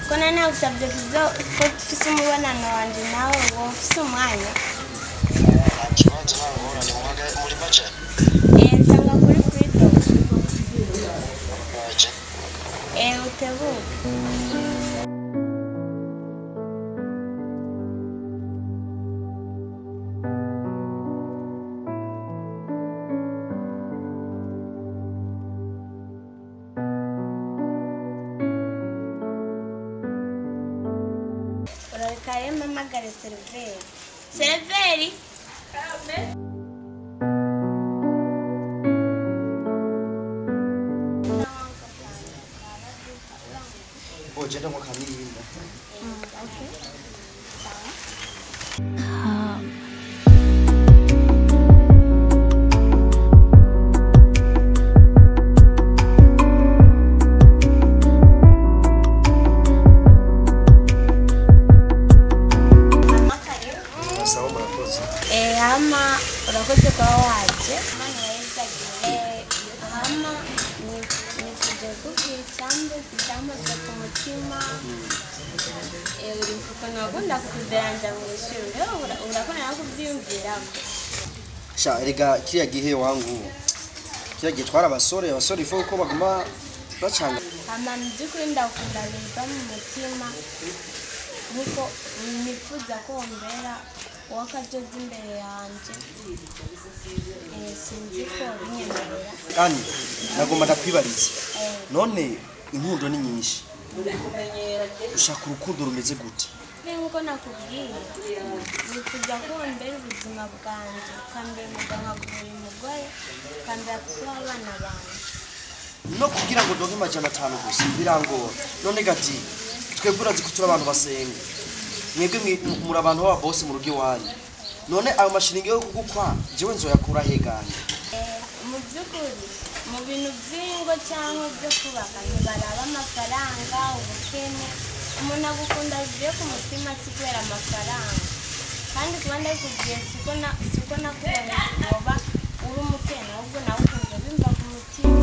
kuko na nawe usabye kuza ko ufite umubonano wanjye nawe wowe ufite umwanya ikibanza ntabwo ubona ni mu Haga- muri baca eee nsanga kuri furido baca eee utebuke urabika rero mpamagare seriveri seriveri ugenda mu kamiyinda musaba murakoze Eh, ama urakoze kuba waje Mana yazagiye ama ni kujya kubwira icyambu icyambuza ku mutima Eh, uri mfukana wagunda kuderanja mu ishuri rero ura- urakora nawe kubyiyumviramo sha erega kiriya gihe wangu kiriya gihe twari abasore abasore ifu ko baguma bacanga ama mu by'ukuri ndakunda biva mu mutima nkuko nifuza ko mbera uw'akadozi imbere yanjye Eh, sinzi ko binyemerera kandi nagomba ndakwibariza Eh, none inkundo ni nyinshi ushaka urukundo rumeze gute nk'uko nakubwiye ni kujya kumbera ubuzima bwanjye ukambera umugabo nkagura umugore ukambera kuba abana banjye no kugira ngo ndonke amajana atanu gusa birangora none gati twebwe urazi ko turi abantu basenga mwebwe mwi- muri abantu baba bose mu rugo iwanyu none ayo mashiringi yo kugukwa njyewe nzoyakura heganye Eh, mu by'ukuri mu bintu by'ingo cyangwa byo kubaka ntibaraba amafaranga ubukene umuntu agukunda bivuye ku mutima si kubera amafaranga kandi kuba ndakubwiye siko na- siko nakubonye kugoba uri umukene ahubwo nawe ukumva bimva ku mutima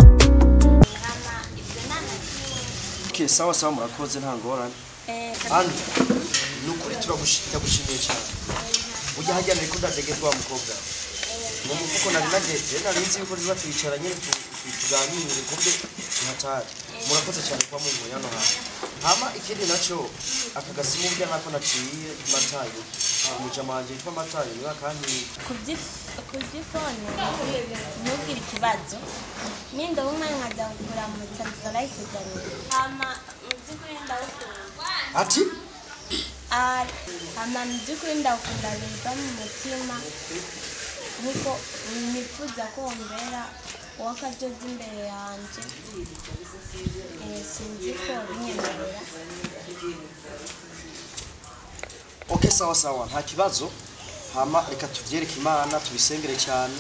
Ama ibyo nta na kimwe okay sawa sawa murakoze nta ngorane Eh, andi ni ukuri turagushi- ndagushimiye cyane ujya hajya nari ko ndadegerwa wa mukobwa ni kuko nari nagenze nari nzi yuko tuba twicaranye tu- tu- tuganire ku byo tuhatari murakoze cyane kuba muri mu yano hantu hama ikindi nacyo aka gasimu burya nako naciye matayo umujamanje witwa matayo niwe akanyiye kubyifone ntugire ikibazo nindoba umwanya nkajya kuramutsa nzarayikuzanira hama mu by'ukuri ndawukunda ati Ah, hama mu by'ukuri ndawukunda biva mu mutima nkuko nifuza ko mbera uw'akadozi imbere yanjye Eh, sinzi ko binyemerera oke sawa sawa nta kibazo hama reka tubyereke imana tubisengere cyane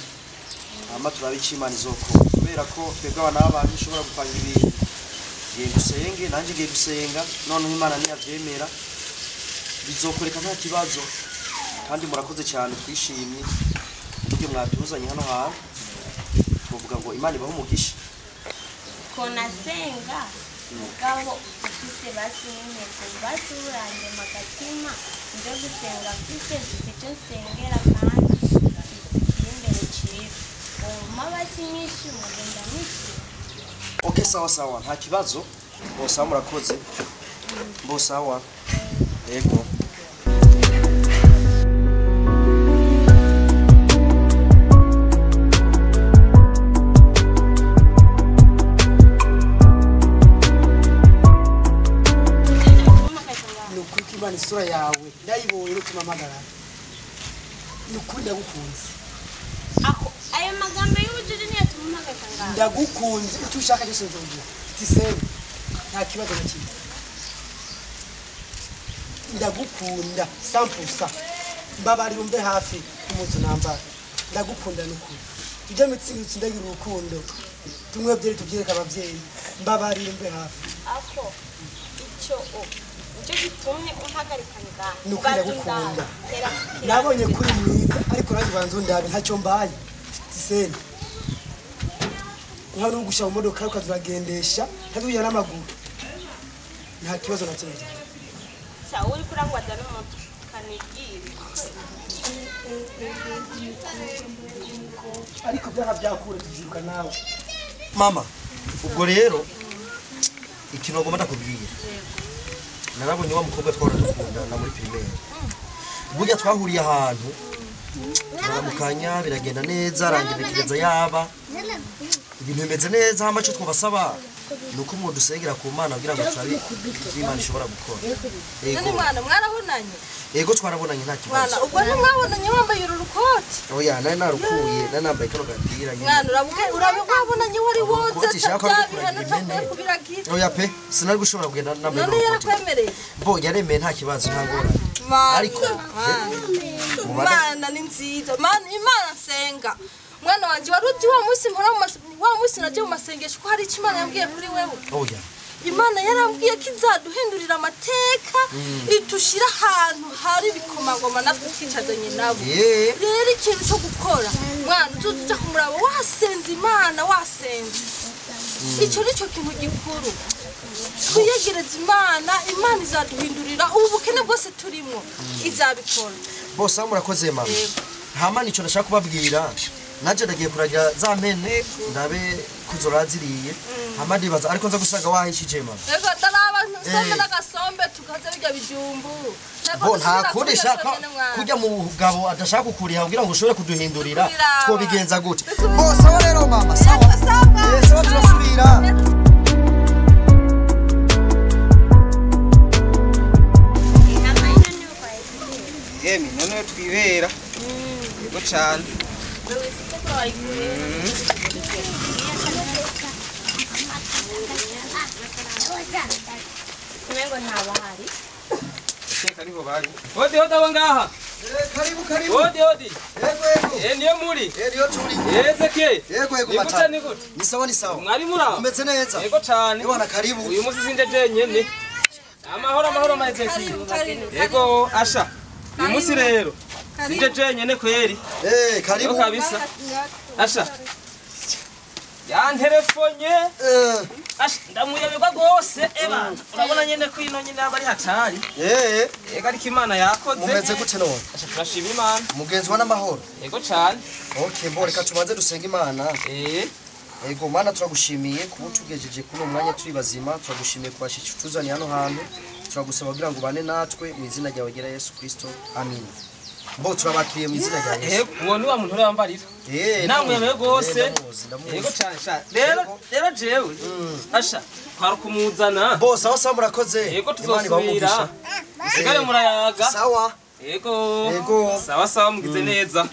hama turabe icyo imana izokora kubera ko twebwe abana b'abantu ushobora gupanga ibintu ngiye gusenge nanjye ngiye gusenga noneho imana niyabyemera bizokoreka nta kibazo kandi murakoze cyane twishimye uburyo mwatuzanye hano hantu tuvuga ngo imana ibahe umugisha konasenga mugabo ufise basi n'intego basi buranje magatima nje gusenga mfise mfise icyo nsengera kandi kiri imbere ciza woma basi nyinshi mugenda mwishima oke sawa sawa nta kibazo bosawa murakoze bosawa yego ni ukuri ko imana isura yawe ndayibonye n'utima mpagara ni ukuri ndagukunze ayo magambo y'ubujiji niyo tumumagaza ngaho ndagukunze icyo ushaka cyose nzongera mfite isembe nta kibazo na kimwe ndagukunda sampusa mbabarira umve hafi kumuzi nambara ndagukunda n'ukuri tujye mitsingi ndagira urukundo tumwe byeri tubyereke ababyeyi mbabarira umve hafi ako icyo o nicyo gitumye umpagarika ngaha Ni ukwira Ubanza gukunda. undaba. Tera kukira. nabonye kuri mwiza ariko nanjye ubanza undabe ntacyo mbaye mfite isembe nta n'ugusha mu modoka ukazagendesha ntajya n'amaguru nta kibazo na kimwe Sawa uriko urangwaza n'umutu kanibwire ariko byaha byakure tubyiruka nawe mama ubwo rero ikintu bagomba ndakubwira narabonye wa mukobwa twahora dukundana muri pirimeri burya twahuriye ahantu turamukanya biragenda neza arangenekereza yaba ibintu bimeze neza hama icyo twabasaba ni uko mwudusengera ku mana kugira ngo turabe ibyo imana ishobora gukora Nani yego mwana mwarabonanye yego twarabonanye nta kibazo mwana ubwo ntimwabonanye wambaye uru rukoti oya nari narukuye nari nambaye kano gapira nyine mwana urabuke urabwabonanye wari woze Rukoti ishaka tabyabihana kukuragirira takwiye imene. kubiragira oya pe sinari gushobora kugenda nambaye none n'urukoti yarakwemereye bo yaremeye nta kibazo nta ngorane Mana, Ariko- Mana. Mubane. imana ni nziza Mana- imana nsenga mwana wanjye wari uzi wa munsi mpora mu mas- wa munsi najya mu masengesho ko hari icyo imana yambwiye kuri wewe oya imana yarambwiye ko izaduhindurira amateka itushyira ahantu hari ibikomangoma natwe twicazanye nabo yeee rero ikintu cyo gukora mwana utuze ujya kumuraba wasenze imana wasenze icyo ni cyo kintu gikuru twiyegereze imana imana izaduhindurira ubu bukene bwose turimo izabikora bose aho murakoze mama hamana icyo nashaka kubabwira nanjye ndagiye kuragira za mene ndabe kuzo uraziriye hama ndibaza ariko nza gusanga wahishije mama rego daraba nsombe Eh. n'agasombe tukaza bijya bijumbu Ntabwo bo nta dusubira kundi kurya shaka twonyene, mwana. kujya mu bugabo adashaka kukuriha kugira ngo ushobore kuduhindurira Kuduhindurira. twobigenza gute bose aho rero mama sawa Rego, sawa. Eh, sawa turasubira inama y'inani uko yayitegura yemwe noneho twibera yego cyane umengo ntabahari iteka niho bari hodi hodi abo ngaha karibu karibu hodi hodi yego yego eh niyo muri yego turi yeze ke yego yego ni gute matata ni gute ni sawa ni sawa mwari muri aho umeze neza yego cyane yego na karibu uyu munsi sinje jenyene amahoro amahoro mazeki Karibu, karibu, yego asha uyu munsi rero sinje jenyene kweri eh yego karibu kabisa asha yanterefonye eh asha ndamuyobegwa rwose ebana urabona nyene ko ino nyene yaba ari hatari eh yego ariko imana yakoze umeze gute none Asha, turashima imana mugenzi wa n'amahoro yego cyane okay mbo reka tubanze dusenge imana eh ego mana turagushimiye kuba utugejeje kuri uwo mwanya turi bazima turagushimiye kubashisha utuzanye hano hantu turagusaba kugira ngo ubane natwe mu izina ryawe ryera yesu kirisito amin mbo turabakiriye mu izina rya yesu yego uwo ni wa muntu uriya wambarira Eh, namwe ndamuzi, rwose. eh, ndamuzi, ndamuzi. yego cyane sha rero rero jewe asha twari kumuzana bose aho sawa murakoze yego Imana ibahe umugisha. tuzosubira musigare murayaga sawa yego Yego. sawa sawa mugize neza